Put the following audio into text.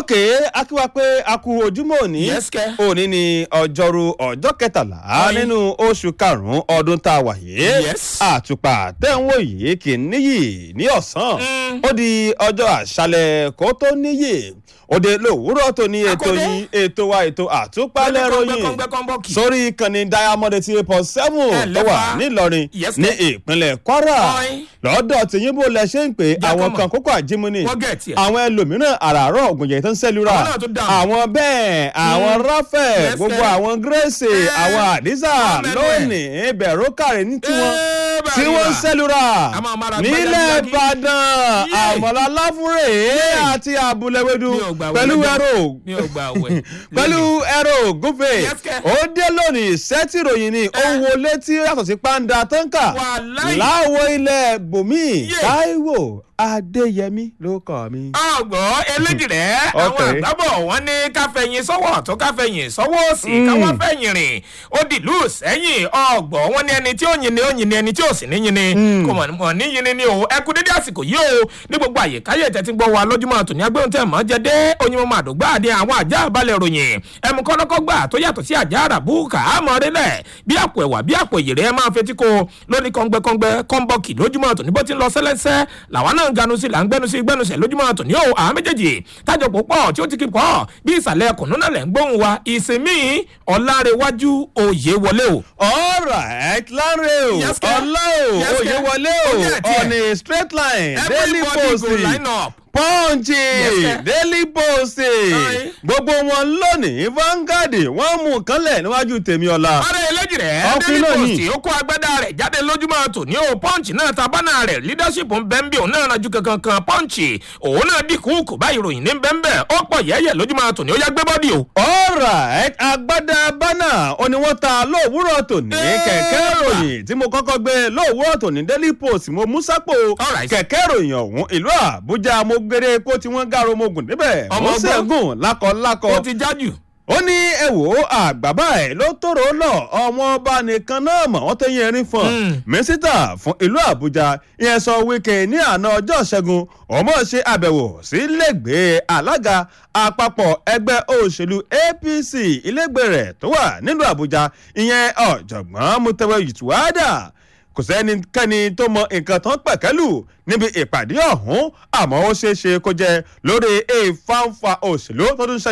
ok akíwá pé a kú ojúmọ́ òní Yes, kẹ́. òní ni ọjọ́rú ọjọ́ kẹtàlá Ọyìn. nínú oṣù karùn-ún ọdún tá a wà yìí Yes. àtùpà tẹ́wọ̀n yìí kì í níyì ní ọ̀sán Mm. ó di ọjọ́ àṣálẹ̀ kó tó níyì òde lòwúrọ̀ tó ní ètò Akọ́dé. yìí ètò wa ètò àtúpalẹ̀ ròyìn kọ́ńgbẹ́kọ́ńgbẹ́kọ́ńbọ́ọ̀kì. sórí ìkànnì diamond eighty eight point seven Ẹ tó wà lẹ́fà. nílọrin Yes, ní sir. ìpínlẹ̀ kwara Ọyìn. lọ́dọ̀ tìyìnbó lẹ ṣe ń pè Jẹ́ àwọn kọ́mọ̀. kan kókó àjímúni Wọ́n gẹ̀ tiẹ̀. àwọn ẹlòmíràn àràárọ̀ ògùnjẹ̀ tó ń sẹ́lúra Àwọn náà tó dànù. àwọn bẹ́ẹ̀ àwọn ráfẹ̀ Yes, gbogbo sir. àwọn gírèsì Eh. àwọn àdísà Wọ́n mẹ́nu ẹ̀. lónìí bẹ̀rù kàrí ní tiwọn Eh, tí wọ́n ń bàríwá. sẹ́lúra A máa mára nílẹ̀ gbáyàgbáyàgí. ìbàdàn Yé. àmọ̀lá láfúrè àti àbúlẹ̀wẹ̀dù Mi ò gbà pẹ̀lú wẹ̀ ẹ̀rọ mi ò gbà wẹ̀. pẹ̀lú ẹ̀rọ ògúnfẹ̀ Yes, kẹ́. ó dé lónìí sẹ́tì ìròyìn ni ó ń wo létí yàtọ̀ sí pàǹdà tọ́ǹkà Wàláì. láwo ilẹ̀ bòmí Yeah. táíwò adéyẹmí ló kọ́ mi. ọgbọ́n eléjìrẹ́ àwọn Okay. àgbábọ̀ wọn ní káfẹ̀yìn sọ́wọ́ tó káfẹ̀yìn sọ́wọ́ òsì Mm. káwá fẹ̀yìn rìn ó dìlú sẹ́yìn ọgbọ́n wọn ní ẹni tí ó yin ni ó yin ni ẹni tí ó sì ní yin ni kò mọ̀ mọ̀ ní yin ni ni o ẹ kú dédé àsìkò yìí o ní gbogbo àyíkáyé tẹ́tí gbọ́ wa lójúmọ́ àtòní agbóhùn tẹ̀ mọ́ jẹ dé oyin mọ́ àdógbà àdé àwọn àjá àbálẹ̀ ròyìn ẹmu kọ́nọ́kọ́gbà tó yàtọ̀ sí àjá àràbù kàámọ́ rẹ́lẹ̀ bí àpò ẹ̀wà bí àpò ìyèrè ẹ máa fetí ko lóní kọ́ngbẹ́kọ́ngbẹ́ kọ́ńbọ́ọ̀kì lójúmọ́ àtòní bó ti ń lọ sẹ́lẹ́sẹ́ làwọn náà ń ganu sí là ń gbẹnu sí gbẹnusẹ̀ lójúmọ́ àtòní o àwọn méjèèjì tájọ pò pọ̀ tí ó ti kí pọ̀ bí ìsàlẹ̀ kùnú náà lẹ̀ ń gbóhùn wa ìsinmi ọ̀làrẹ̀wájú òye wọlé o. alright lanre o Yes, kẹ́. ọlá o Yes, kẹ́. òye wọlé o Ó yẹ tiẹ̀. on a straight line daily everybody post go line up. pọ́ǹchì kẹ́. daily post Aye. gbogbo wọn lónìí Vanguard wọ́n mú kánlẹ̀ níwájú tèmi ọ̀la. ọ̀rẹ́ eléjì rẹ̀ Ọkùnrin daily náà post ni. ó kó agbádá rẹ̀ jáde lójúmọ́ tòní o punch náà ta bánà rẹ̀ leadership ń bẹ́ ń bí òun náà ranjú kankan kan punch òun náà dínkù kò báyìí ròyìn ní bẹ́ńbẹ́ ó pọ̀ yẹ́yẹ́ lójúmọ́ tòní ó yá gbé bọ́dì o. alright agbada bánà ó ní wọ́n ta lówùúrọ̀ tòní Eh, kẹ̀kẹ́ wà. ròyìn tí mo kọ́kọ́ gbé lówùúrọ̀ tòní daily post mo mú sápò Alright. kẹ̀kẹ́ ròyìn ọ̀hún ìlú àbújá mo gbére epo tí wọ́n gàrò mo gùn débẹ̀ Ọmọ mo ọgbọ́n. ṣẹ́gun lákọ̀lákọ̀ ó ti jájú. ó ní ẹ wò ó àgbàbá ẹ ló tòrò lọ ọmọ ọba nìkan náà mọ wọn tẹyìn erin fún Mm. mínísítà fún ìlú àbújá ìyẹn sọ wíkẹ ní àná ọjọ́ ṣẹ́gun ọmọ ṣe àbẹ̀wò sí lẹ́gbẹ̀ẹ́ alága àpapọ̀ ẹgbẹ́ òṣèlú apc ilégbè rẹ̀ tó wà nílùú àbújá ìyẹn ọ̀jọ̀gbọ́n mutẹwẹ yìtúwádà kò sẹ́nikẹ́ni tó mọ nǹkan tán pẹ̀kẹ́lù níbi ìpàdé ọ̀hún àmọ́ ó ṣeé ṣe kó jẹ́ lórí ìfáǹfà òṣèlú tó tún ṣe